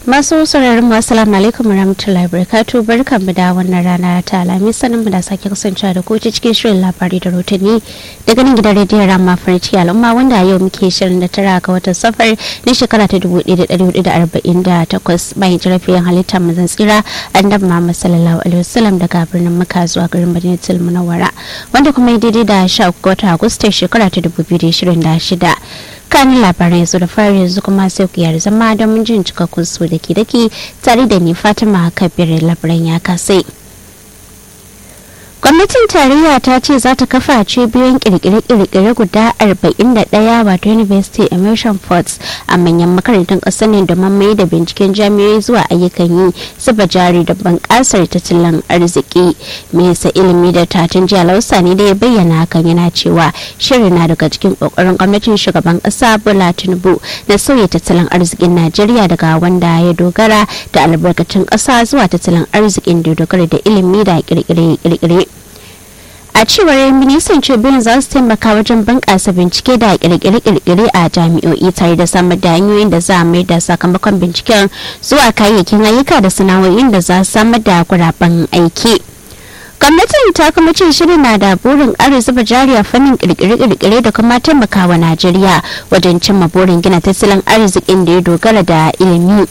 masu sauraron mu assalamu alaikum warahmatullahi wabarakatuh barkan mu da wannan rana ta alami sanin mu da sake kasancewa da koci cikin shirin labari da rotani daga nan gidan rediyon rama farci al'umma wanda yau muke shirin da tara ga watan safar na shekara ta 1448 bayan jirafiyan halittar mazan tsira annabi muhammad sallallahu alaihi wasallam daga birnin makka zuwa garin madinatul munawwara wanda kuma ya daidai da 13 ga watan agusta shekara ta 2026 kanin labaran yanzu da fari yanzu kuma sai ku yar zama don mun jin cikakkun su da ke dake tare da ni fatima kabir labaran ya kasai gwamnatin tarayya ta ce za ta kafa cibiyoyin kirkire-kirkire guda 41 wato university immersion forts a manyan makarantun ƙasar ne domin mai da binciken jami'oi zuwa ayyukan yi zuba jari da bunƙasar tattalin arziki mesa ilimi da tatin jiya lausa ne da ya bayyana hakan yana cewa shirin na daga cikin ƙoƙarin gwamnatin shugaban ƙasa bola tinubu na sauya tattalin arzikin najeriya daga wanda ya dogara da albarkatun ƙasa zuwa tattalin arzikin da dogara da ilimi da kirkire-kirkire a cewar ministan tribune za su taimaka wajen bunƙasa bincike da kirkire-kirkire a jami'o'i tare da samar da hanyoyin da za a mai da sakamakon binciken zuwa kayayyakin ayyuka da sana'o'in da za su samar da guraben aiki gwamnatin ta kuma ce shirin na da burin ƙara zuba jari a fannin kirkire-kirkire da kuma taimakawa najeriya wajen cimma burin gina tattalin arzikin da ya dogara da ilimi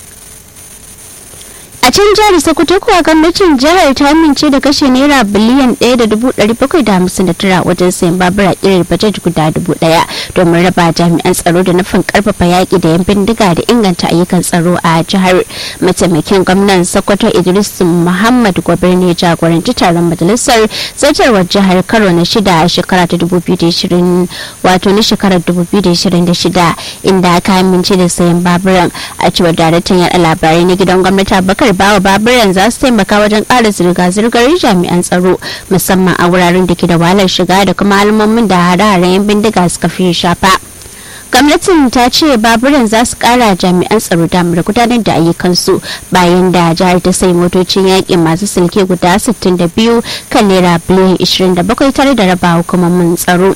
a can jihar sokoto kuwa gwamnatin jihar ta amince da kashe naira biliyan 1.759 wajen sayan babura irin bajet guda dubu daya domin raba jami'an tsaro da nufin karfafa yaƙi da yan bindiga da inganta ayyukan tsaro a jihar mataimakin gwamnan sokoto idris muhammad gobe ne jagoranci taron majalisar zartarwar jihar karo na shida a shekara ta 2020 wato na shekarar 2026 inda aka amince da sayan baburan a cewar daraktan yada labarai na gidan gwamnati abubakar bawa baburan za su taimaka wajen ƙara zirga-zirgar jami'an tsaro musamman a wuraren da ke da wahalar shiga da kuma alamomin da hare-haren yan bindiga suka fi shafa gwamnatin ta ce baburan za su kara jami'an tsaro damar gudanar da ayyukansu bayan da jihar ta sai motocin yaƙi masu silke guda 62 kan naira biliyan 27 tare da raba hukumomin tsaro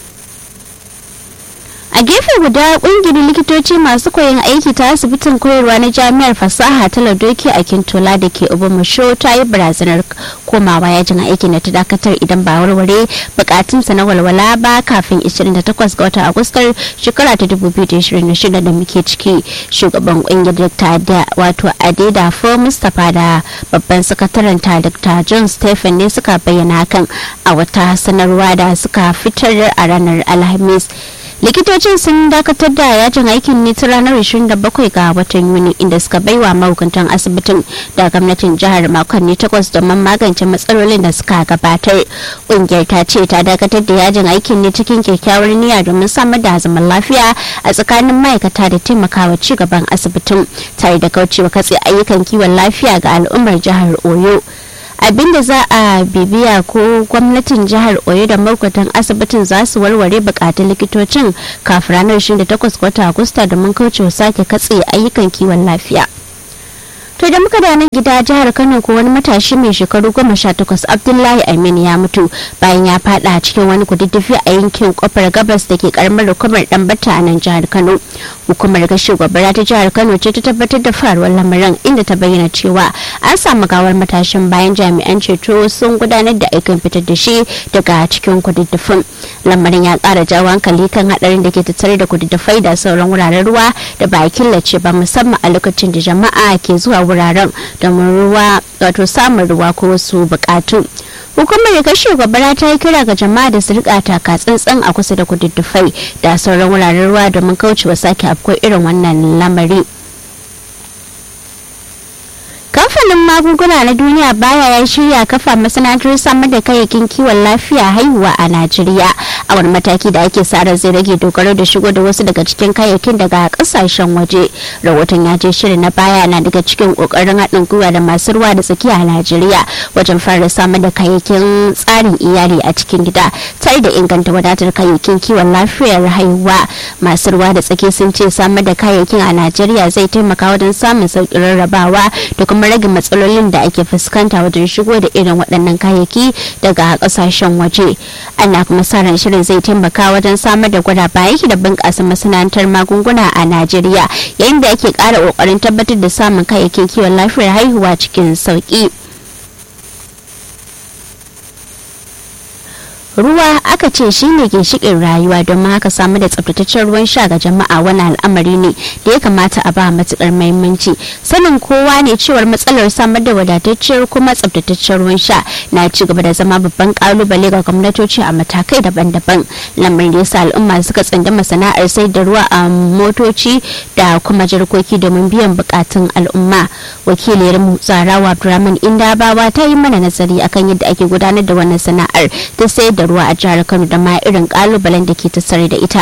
a gefe guda kungiyar likitoci masu koyon aiki ta asibitin koyarwa na jami'ar fasaha ta ladoki a kintola da ke obamasho ta yi barazanar komawa yajin aiki na ta dakatar idan ba warware bukatunsa na walwala ba kafin 28 ga watan agustar shekara ta 2026 da muke ciki shugaban kungiyar dr da wato adeda fo mustapha da babban sakataren ta dr john stephen ne suka bayyana hakan a wata sanarwa da suka fitar a ranar alhamis likitocin sun dakatar da yajin aikin ne ta ranar 27 ga watan yuni inda suka baiwa mahukuntan asibitin da gwamnatin jihar makonni takwas domin magance matsalolin da suka gabatar kungiyar ta ce ta dakatar da yajin aikin ne cikin kyakkyawar niyya domin samar da zaman lafiya a tsakanin ma'aikata da taimakawa ci gaban asibitin tare da kaucewa katse ayyukan kiwon lafiya ga al'ummar jihar oyo abinda za a bibiya ko gwamnatin jihar oyo da makwatan asibitin za su warware bukatun likitocin kafin ranar 28 watan agusta domin kaucewa sake katse ayyukan kiwon lafiya to da muka da nan gida jihar kano ko wani matashi mai shekaru goma sha takwas abdullahi amin ya mutu bayan ya fada cikin wani kududdufi a yankin kofar gabas da ke karamar hukumar dambata a nan jihar kano hukumar gashi gobara ta jihar kano ce ta tabbatar da faruwar lamarin inda ta bayyana cewa an samu gawar matashin bayan jami'an ceto sun gudanar da aikin fitar da shi daga cikin kududdufin lamarin ya kara jawo hankali kan hadarin da ke tattare da kududdufai da sauran wuraren ruwa da ba a killace ba musamman a lokacin da jama'a ke zuwa wuraren domin ruwa wato samun ruwa ko wasu bukatu hukumar da kashe gobara ta yi kira ga jama'a da su rika taka tsantsan a kusa da kududdufai da sauran wuraren ruwa domin kaucewa sake afko irin wannan lamari kamfanin magunguna na duniya baya ya shirya kafa masana'antar samar da kayayyakin kiwon lafiya haihuwa a najeriya a wani mataki da ake sa zai rage dogaro da shigo da wasu daga cikin kayayyakin daga kasashen waje rahoton ya je shirin na baya na daga cikin kokarin haɗin gwiwa da masu ruwa da tsakiya a najeriya wajen fara samar da kayayyakin tsarin iyali a cikin gida tare da inganta wadatar kayayyakin kiwon lafiyar haihuwa masu ruwa da tsaki sun ce samar da kayayyakin a najeriya zai taimaka wajen samun sauƙin rarrabawa da kuma rage matsalolin da ake fuskanta wajen shigo da irin waɗannan kayayyaki daga ƙasashen waje ana kuma sa ran shirin shirin zai taimaka wajen samar da guraba aiki da bunƙasa masana'antar magunguna a najeriya yayin da ake ƙara ƙoƙarin tabbatar da samun kayayyakin kiwon lafiyar haihuwa cikin sauƙi ruwa aka ce shine ginshikin rayuwa don haka samu da tsabtataccen ruwan sha ga jama'a wani al'amari ne da ya kamata a ba matukar muhimmanci sanin kowa ne cewar matsalar samar da wadatacciyar kuma tsabtataccen ruwan sha na ci gaba da zama babban kalubale ga gwamnatoci a matakai daban-daban lamarin da yasa al'umma suka tsandama sana'ar sai da ruwa a motoci da kuma jarkoki domin biyan bukatun al'umma wakiliyar mu zarawa abdurrahman indabawa ta yi mana nazari akan yadda ake gudanar da wannan sana'ar ta sayar da ruwa a jihar Kano da ma irin kalubalen da ke tattare da ita.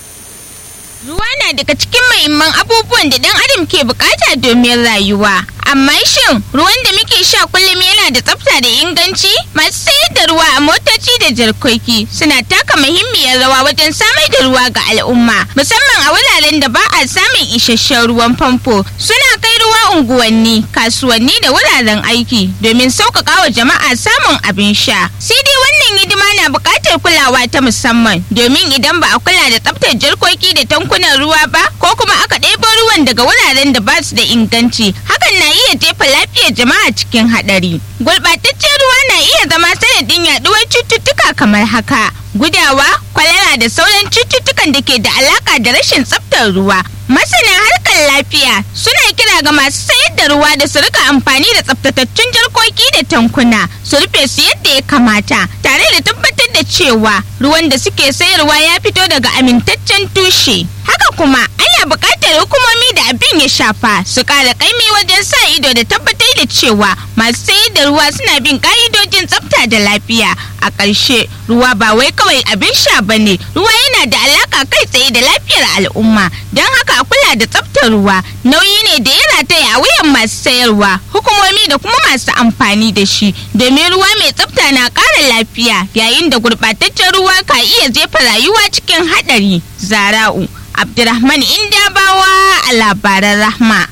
Ruwa na daga cikin muhimman abubuwan da dan adam ke bukata domin rayuwa. Amma shin ruwan da muke sha kullum yana da tsafta da inganci? Masu sayar da ruwa a motoci da jarkoki suna taka muhimmiyar rawa wajen samar da ruwa ga al'umma, musamman a wuraren da ba a samun isasshen ruwan famfo. Suna kai ruwa unguwanni, kasuwanni da wuraren aiki domin sauƙaƙa wa jama'a samun abin sha. Sai dai wannan hidima na buƙatar kulawa ta musamman domin idan ba a kula da tsaftar jarkoki da tankunan ruwa ba ko kuma aka ɗebo ruwan daga wuraren da ba su da inganci hakan na iya jefa lafiyar jama'a cikin haɗari. Gurɓataccen ruwa na iya zama sanadin yaɗuwar cututtuka kamar haka. Gudawa, kwalara da sauran cututtukan da ke da alaƙa da rashin tsaftar ruwa. Masana harkar lafiya suna kira ga masu sayar da ruwa da su rika amfani da tsaftatattun jarkoki da tankuna su rufe su yadda ya kamata tare da tabbatar da cewa ruwan da suke sayarwa ya fito daga amintaccen tushe. Haka kuma ana buƙatar hukumomi da abin ya shafa su ƙara ƙaimi wajen sa ido da tabbatar da cewa masu sayar da ruwa suna bin ƙa'idojin tsafta da lafiya. A ƙarshe ruwa ba wai kawai abin sha ba ne ruwa yana da alaƙa kai tsaye da lafiyar al'umma don haka a kula da tsaftar ruwa nauyi ne da ya rataya a wuyan masu sayarwa hukumomi da kuma masu amfani da shi domin ruwa mai tsafta na ƙara lafiya yayin da gurɓataccen ruwa ka iya jefa rayuwa cikin haɗari zara'u abdurrahman indabawa a labaran rahma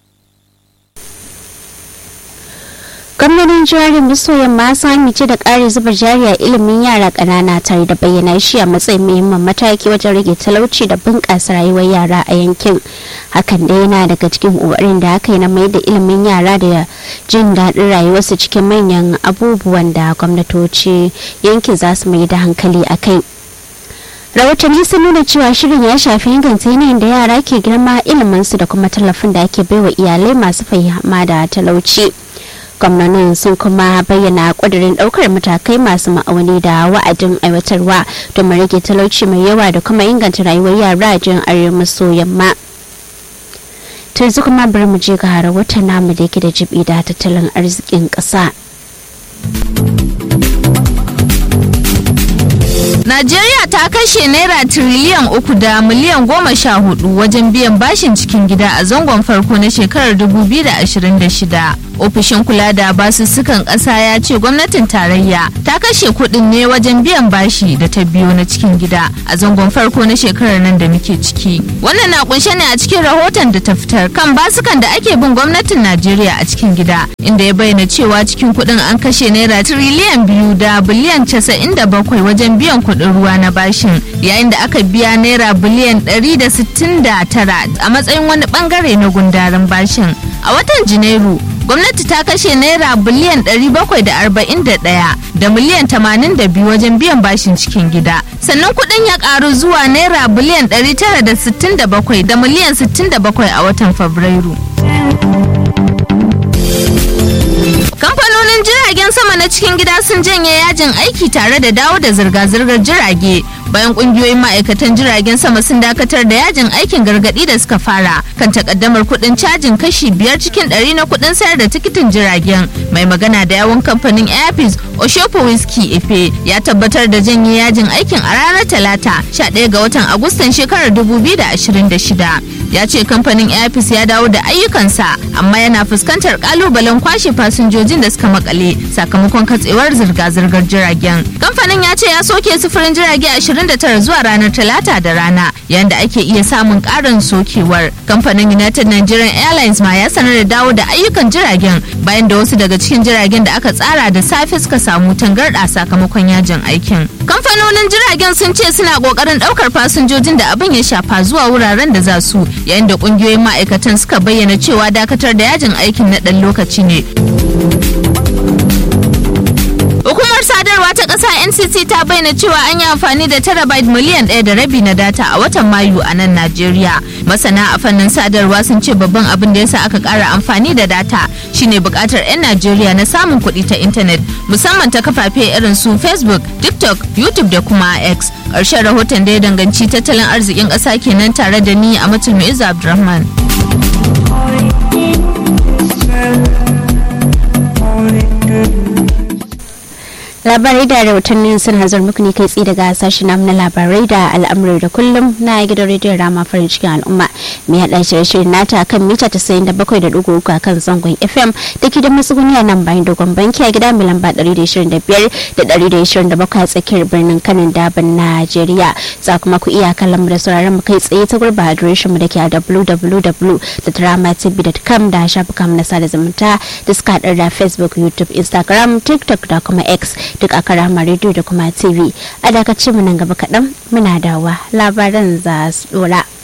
gwamnatin jihar miso yamma sun amince da ƙari zuba jari a ilimin yara ƙanana tare da bayyana shi a matsayin muhimmin mataki wajen rage talauci da bunƙasa rayuwar yara a yankin hakan da yana daga cikin ƙoƙarin da aka yi na mai da ilimin yara da jin daɗin rayuwarsu cikin manyan abubuwan da gwamnatoci yankin za su mai da hankali a kai rahotanni sun nuna cewa shirin ya shafi inganta yanayin da yara ke girma iliminsu da kuma tallafin da ake baiwa iyalai masu fahimma da talauci. gwamnonin sun kuma bayyana kudirin daukar matakai masu ma'auni da wa'adin aiwatarwa domin rage talauci mai yawa da kuma inganta rayuwar yara a jin arewa maso yamma yanzu kuma bari mu je ga rahoton namu da yake da jibi da tattalin arzikin ƙasa. Najeriya ta kashe naira tiriliyan uku da miliyan goma sha hudu wajen biyan bashin cikin gida a zangon farko na shekarar 2026. Ofishin kula da basussukan ƙasa ya ce gwamnatin tarayya ta kashe kuɗin ne wajen biyan bashi da ta biyo na cikin gida a zangon farko na shekarar nan da muke ciki. Wannan na kunshe ne a cikin rahoton da ta fitar kan basukan da ake bin gwamnatin Najeriya a cikin gida inda ya bayyana cewa cikin kuɗin an kashe naira tiriliyan biyu da biliyan casa'in da bakwai wajen biyan kuɗin ruwa na bashin yayin da aka biya naira biliyan 169 a matsayin wani bangare na gundarin bashin a watan janairu gwamnati ta kashe naira biliyan 741 da miliyan 82 wajen biyan bashin cikin gida sannan kuɗin ya ƙaru zuwa naira biliyan 967 da miliyan 67 a watan fabrairu kamfanonin jiragen sama na cikin gida sun janye yajin aiki tare da dawo da zirga-zirgar jirage bayan kungiyoyin ma'aikatan jiragen sama sun dakatar da yajin aikin gargadi da suka fara kan takaddamar kudin cajin kashi biyar cikin ɗari na kudin sayar da tikitin jiragen mai magana da yawon kamfanin airpeace oshopo whisky efe ya tabbatar da janye yajin aikin a ranar talata 11 ga watan agustan shekarar 2026 ya ce kamfanin airpeace ya dawo da ayyukansa amma yana fuskantar kalubalen kwashe fasinjojin da suka makale sakamakon katsewar zirga-zirgar jiragen kamfanin ya ce ya soke sufurin jirage 20 29 zuwa ranar talata da rana yayin da ake iya samun karin sokewar kamfanin united nigerian airlines ma ya sanar da dawo da ayyukan jiragen bayan da wasu daga cikin jiragen da aka tsara da safe suka samu tangarɗa sakamakon yajin aikin kamfanonin jiragen sun ce suna kokarin daukar fasinjojin da abin ya shafa zuwa wuraren da za su yayin da kungiyoyin ma'aikatan suka bayyana cewa dakatar da yajin aikin na ɗan lokaci ne Hukumar sadarwa ta ƙasa NCC ta bayyana cewa an yi amfani da terabyte miliyan ɗaya da rabi na data a watan Mayu a nan Najeriya. Masana a fannin sadarwa sun ce babban abin da yasa aka ƙara amfani da data shine buƙatar 'yan Najeriya na samun kuɗi ta intanet musamman ta kafafe irin su Facebook, TikTok, YouTube da kuma X. Ƙarshen rahoton da ya danganci tattalin arzikin ƙasa kenan tare da ni a Matul Mu'izzu Abdulrahman. labarai da rahotannin sun hazar muku ne kai tsaye daga sashen namu na labarai da al'amurai da kullum na gidan rediyon rama farin cikin al'umma mai haɗa shirye-shiryen nata kan mita ta sayin da bakwai da ɗigo uku a kan zangon fm da ke da matsuguni a nan bayan dogon banki a gida mai lamba ɗari da ishirin da biyar da ɗari da ishirin da bakwai a tsakiyar birnin kanin daban najeriya za kuma ku iya kallon mu da sauraron mu kai tsaye ta gurba adireshin mu da ke a www.dramatv.com da shafukan mu na sada zumunta da suka haɗar da facebook youtube instagram tiktok da kuma x duk a karama rediyo da kuma tv a dakacin mu nan gaba kaɗan muna dawa labaran za su dora.